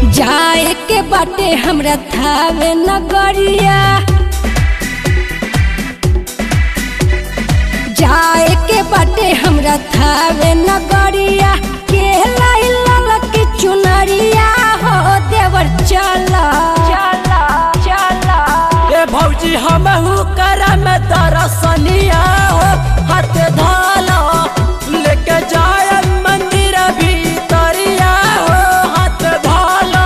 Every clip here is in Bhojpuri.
जाए के बाटे हमरा थावे नगरिया जाए के बाटे हमरा थावे नगरिया के लाई ललकी चुनरिया हो देवर चला चला चला ए भौजी हमहू करम दरसनिया हो हाथ धाला लेके जाय मंदिर भीतरिया हो हाथ धाला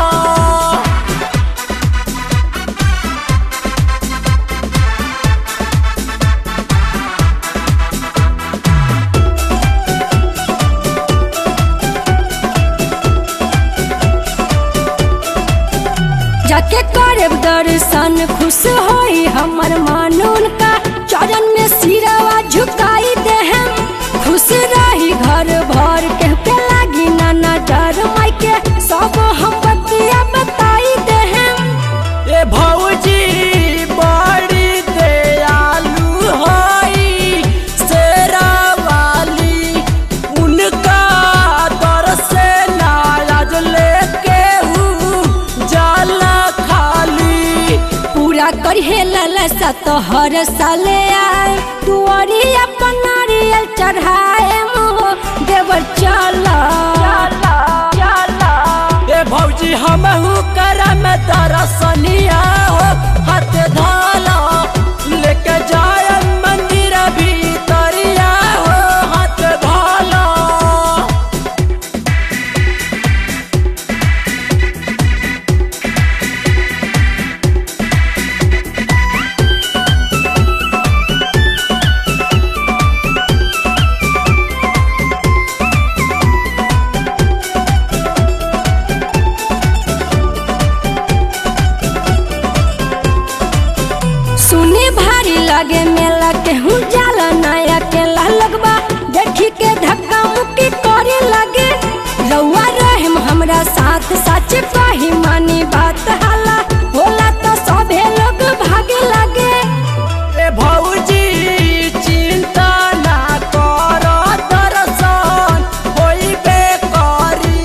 जाके करब दर्शन खुश होई हमर मन उनका चरण में सिरवा झुकाई देहम खुश रही घर भर के के लागी नाना डर माई के सब हम बतिया बताई देहम ए भौजी बड़ी दयालु होई शेरावाली उनका दर से नाराज लेके हूँ जाला खाली पूरा करिहे ललसा तो हर साले आए तुअरी अपन नारियल चढ़ाए हो देवर चला चला चला ए भौजी हमहू करम दरसनिया हो हाथ धाला लेके जाय मंदिर भीतरिया हो हाथ धाला सुने भारी लगे मेला के हूँ जाला नया के लगबा देखी के धक्का मुक्की करे लगे रउआ रहम हमरा साथ सच कही मानी बात हाला होला तो सभे लोग भागे लगे ए भौजी चिंता ना कर दर्शन होइबे करी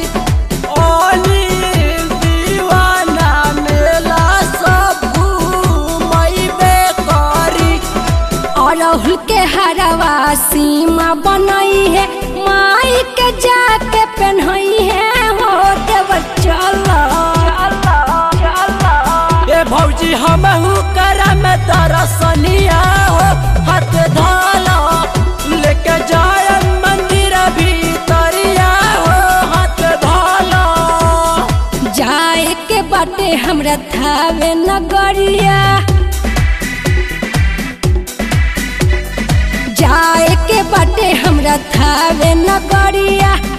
अनिल दीवाना मेला सब घूमैबे करी अरहुल के हरवा सीमा बनई है माई के जाके पहनई है हो देवर चला चला चला ए भौजी हमहू करम दरसनिया हो हाथ धाला लेके जाय मंदिर भीतरिया हो हाथ धाला जाए के बाटे हमरा थावे नगरिया जाए के बाटे हमरा थावे नगरिया